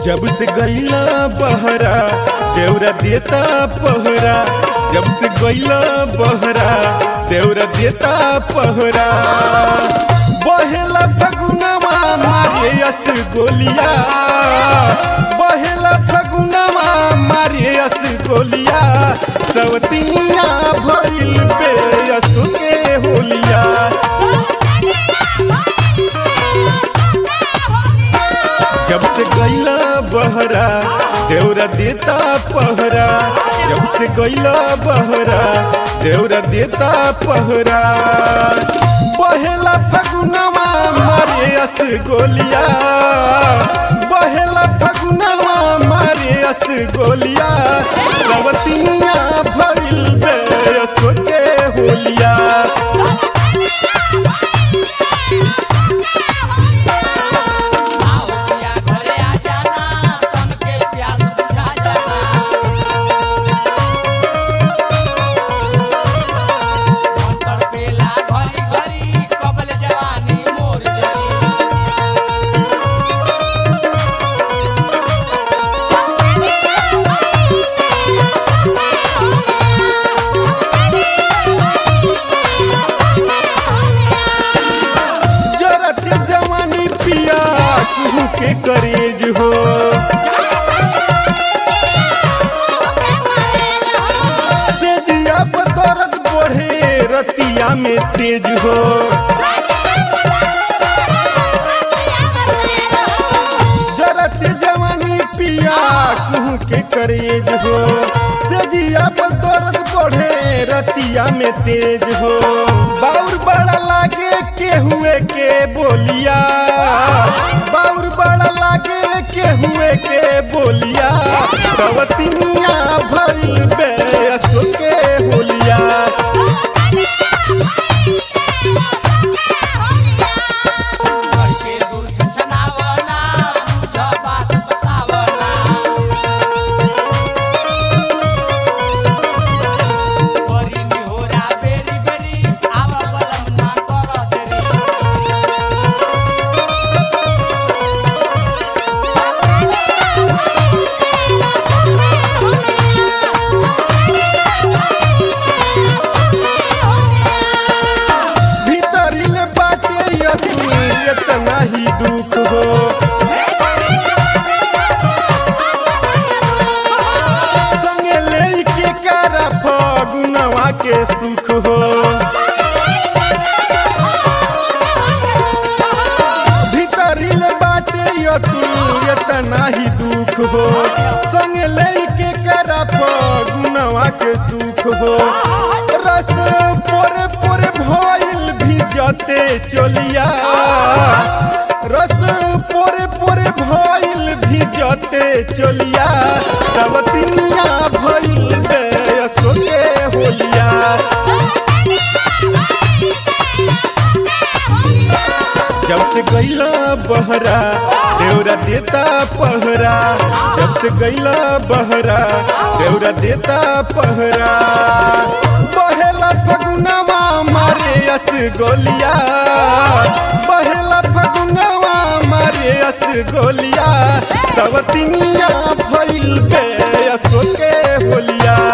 जब से गईला बहरा देवरा देता पहरा जब से गईला बहरा देवरा देता पहरा बहेला फगुनवा मारे अस गोलिया बहेला फगुनवा मारे अस गोलिया सवतिया भइल पे असु के होलिया जब से गईला बहरा देवरा देता पहरा जब से गईला बहरा देवरा देता पहरा बहेला फगुनवा मारे अस गोलिया बहेला फगुनवा मारे अस गोलिया सवतिया भइल बे असो के होलिया आओ या घरे आ जाना तन के प्यास बुझा जाना अंतर पेला घरी घरी कबल जवानी मोर जरी जरत जवानी पिया कुहू के करेज हो तेजिया बदरत बढ़े रतिया में तेज हो जरत जवानी पिया कुहू के करेज हो तेजिया बदरत बढ़े रतिया में तेज हो बाउर बड़ा लागे के हुए के बोलिया बाउर बड़ा लागे के हुए के बोलिया कवतिनिया भइल बे असो के होलिया घर के दूर छछनावना बुझ बात बतावना बरी निहोरा बेरी बेरी आवा बलम ना कर देरी भीतरी में बाटे यदि इतना ही दुख हो संगे लेके करा फगुनवा के सुख हो भीतरी में बाटे यदि इतना ही दुख हो संगे लेके करा फगुनवा के सुख हो रस पोरे पोरे भइल भिजते चलिया रस पोरे पोरे भइल भिजते चलिया तब तिनिया भइल बे असो के होलिया जब से गईला बहरा देवरा देता पहरा जब से गईला बहरा देवरा देता पहरा बहेला फगुनवा मारे अस गोलिया बहेला फगुनवा मारे अस गोलिया तब तिनिया भइल बे असो के होलिया